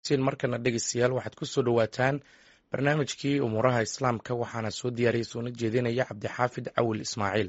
markana dhegeystayaal waxaad ku soo dhowaataan barnaamijkii umuuraha islaamka waxaana soo diyaariyay soona jeedinaya cabdixaafid cawil ismaaciil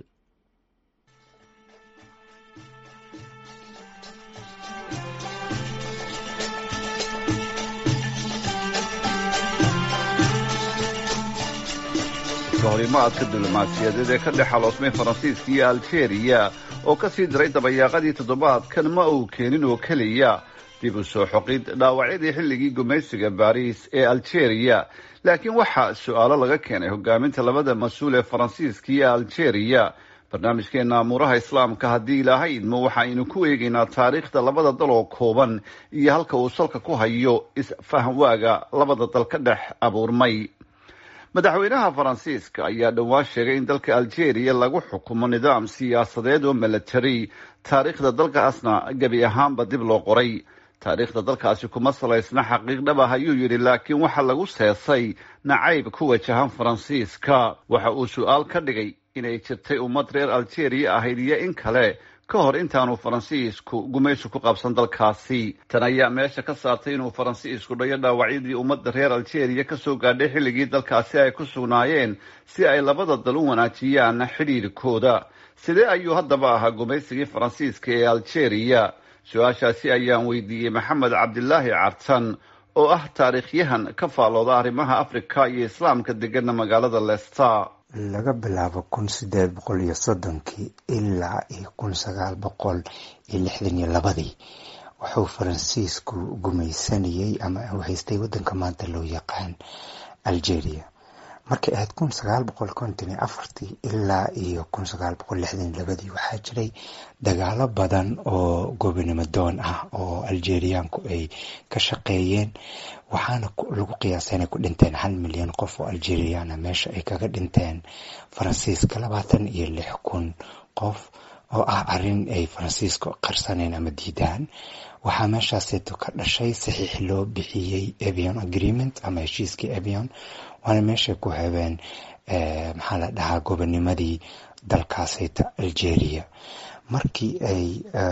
horimaadka diblomaasiyadeed ee ka dhex xaloosmay faransiiska iyo aljeeriya oo ka sii diray dabayaaqadii toddobaadkan ma uu keenin oo keliya dib u soo xoqid dhaawacyadii xilligii gumaysiga baariis ee aljeeriya laakiin waxaa su-aalo laga keenay hogaaminta labada mas-uul ee faransiiska iyo aljeeriya barnaamijkeena amuuraha islaamka haddii ilaahay idmo waxaaynu ku eegaynaa taariikhda labada dal oo kooban iyo halka uu salka ku hayo isfahamwaaga labada dal ka dhex abuurmay madaxweynaha faransiiska ayaa dhowaan sheegay in dalka aljeeriya lagu xukumo nidaam siyaasadeed oo milatary taariikhda dalkaasna gebi ahaanba dib loo qoray taariikhda dalkaasi kuma salaysna xaqiiq dhab ah ayuu yidhi laakiin waxa lagu seesay nacayb ku wajahan faransiiska waxa uu su-aal ka dhigay inay jirtay ummad reer aljeeriya ahayd iyo in kale ka hor intaanu faransiisku gumaysi ku qabsan dalkaasi tan ayaa meesha ka saartay inuu faransiisku dhayo dhaawacyadii ummadda reer aljeeriya kasoo gaadhay xilligii dalkaasi ay ku sugnaayeen si ay labada dal u wanaajiyaan xidhiirkooda sidee ayuu haddaba ahaa gumaysigii faransiiska ee aljeeriya su-aashaasi ayaan weydiiyey maxamed cabdilaahi cartan oo ah taariikhyahan ka faallooda arrimaha afrika iyo islaamka degana magaalada leicester laga bilaabo kun sideed boqol iyo soddonkii ilaa iyo kun sagaal boqol iyo lixdan iyo labadii wuxuu faransiisku gumaysanayay ama uu haystay waddanka maanta loo yaqaan algeria markay ahayd kun sagaal boqol konton iyo afartii ilaa iyo kun sagaal boqol lixdan iyo labadii waxaa jiray dagaalo badan oo gobonimo doon ah oo algeriaanku ay ka shaqeeyeen waxaana lagu qiyaasay inay ku dhinteen hal milyan qof oo algeriana meesha ay kaga dhinteen faransiiska labaatan iyo lix kun qof oo ah arrin ay faransiisku qarsaneen ama diidaan waxaa meeshaaseeto ka dhashay saxiix loo bixiyey avion agreement ama heshiiskii avion waana meeshay ku habeen maxaa la dhahaa gobonimadii dalkaasayta algeria markii ay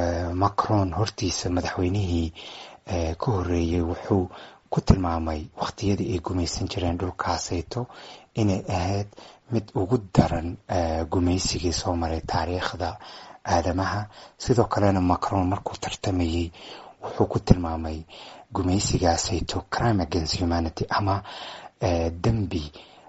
macron hortiisa madaxweynihii ka horeeyey wuxuu ku tilmaamay waqtiyadii ay gumaysan jireen dhulkaasayto inay ahayd mid ugu daran gumaysigii soo maray taariikhda aadamaha sidoo kalena macron markuu tartamayey wuxuu ku tilmaamay gumaysigaasayto crime against humanity ama dembi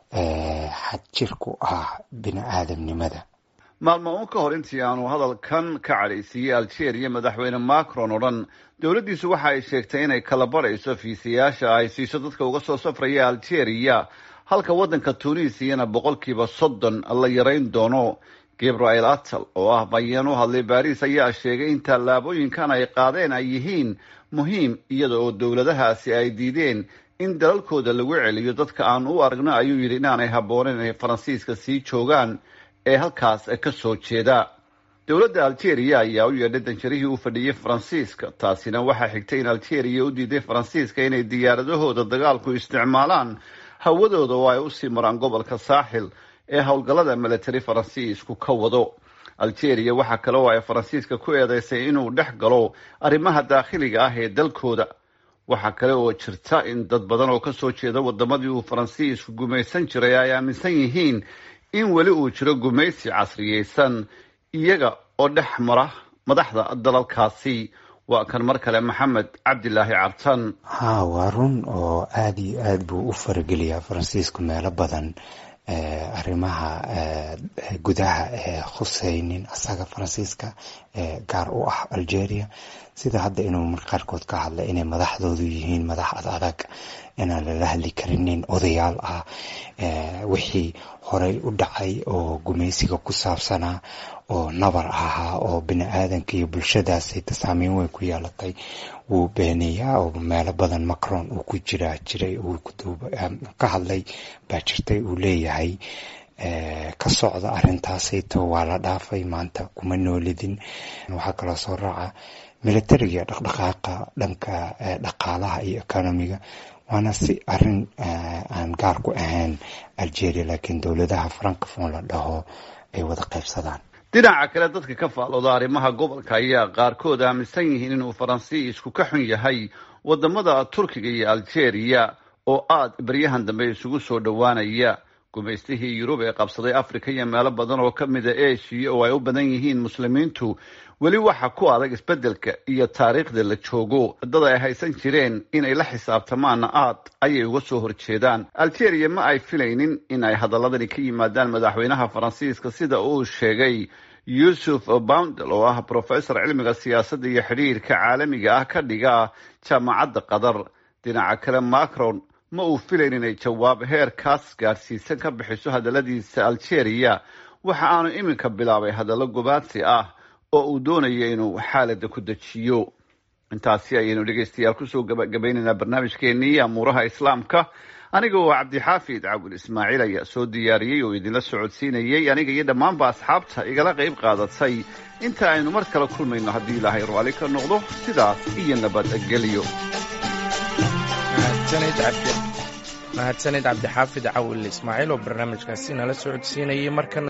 xadjir ku ah bini aadamnimada maalmo uun ka hor intii aanu hadalkan ka cadhaysiiyey algeria madaxweyne macron oo dhan dowladdiisu waxa ay sheegtay inay kala barayso fiisayaasha ay siiso dadka uga soo safraya algeria halka waddanka tunisiyana boqolkiiba soddon la yarayn doono gabriel atal oo ah bayeen u hadlay baariis ayaa sheegay in tallaabooyinkan ay qaadeen ay yihiin muhiim iyada oo dowladahaasi ay diideen in dalalkooda lagu celiyo dadka aan u aragno ayuu yidhi inaanay habbooneyn inay faransiiska sii joogaan ee halkaas ka soo jeeda dowladda algeria ayaa u yeedhay danjarihii u fadhiyey faransiiska taasina waxaa xigtay in algeria u diiday faransiiska inay diyaaradahooda dagaalku isticmaalaan hawadooda oo ay usii maraan gobolka saaxil ee howlgallada military faransiisku ka wado algeria waxaa kale oo ay faransiiska ku eedeysay inuu dhex galo arrimaha daakhiliga ah ee dalkooda waxaa kale oo jirta in dad badan oo kasoo jeeda wadamadii uu faransiisku gumaysan jiray ay aaminsan yihiin in weli uu jiro gumaysi casriyeysan iyaga oo dhex mara madaxda dalalkaasi waa kan mar kale maxamed cabdilaahi cartan ha waa run oo aada iyo aada buu u farageliyaa faransiisku meelo badan arrimaha gudaha ee khuseynin asaga faransiiska gaar u ah algeria sida hadda inuu mar qaarkood ka hadlay inay madaxdoodu yihiin madax ad adag inaan lala hadli karinin odayaal ah wixii horey u dhacay oo gumaysiga ku saabsanaa oo nabar ahaa oo bini aadanka iyo bulshadaasayta saameyn weyn ku yeelatay wuu beenayaa oo meelo badan macron uu ku jiraa jiray uu ka hadlay baa jirtay uu leeyahay ka socda arrintaasayto waa la dhaafay maanta kuma noolidin waxaa kaloo soo raaca militariga dhaqdhaqaaqa dhanka dhaqaalaha iyo economiga waana si arin aan gaar ku ahayn algeria laakiin dowladaha francophone la dhaho ay wada qaybsadaan dhinaca kale dadka ka faalooda arrimaha gobolka ayaa qaarkood aaminsan yihiin inuu faransiisku ka xun yahay wadamada turkiga iyo algeria oo aad beryahan dambe isugu soo dhowaanaya gumaystihii yurub ee qabsaday africa iyo meelo badan oo ka mida eshiya oo ay u badan yihiin muslimiintu weli waxa ku adag isbeddelka iyo taariikhda la joogo dad ay haysan jireen inay la xisaabtamaanna aad ayay uga soo horjeedaan algeria ma ay filaynin in ay hadaladani ka yimaadaan madaxweynaha faransiiska sida uu sheegay yuusuf boundel oo ah professor cilmiga siyaasadda iyo xidhiirka caalamiga ah ka dhiga jaamacadda qatar dhinaca kale macron ma uu filayn inay jawaab heerkaas gaadhsiisan ka bixiso hadalladiisa algeria waxa aanu iminka bilaabay hadallo gobaadsi ah oo uu doonayo inuu xaalada ku dejiyo intaasi ayaynu dhegeystayaal kusoo gabagabaynaynaa barnaamijkeenii amuuraha islaamka aniga oo cabdixaafid cabul ismaaciil ayaa soo diyaariyey oo idinla socodsiinayey aniga iyo dhammaanba asxaabta igala qayb qaadatay inta aynu mar kale kulmayno haddii ilaahay raalli ka noqdo sidaas iyo nabadgelyo mahadsanid cabdixaafid cawil ismaaciil oo barnaamijkaasi nala socodsiinayay markana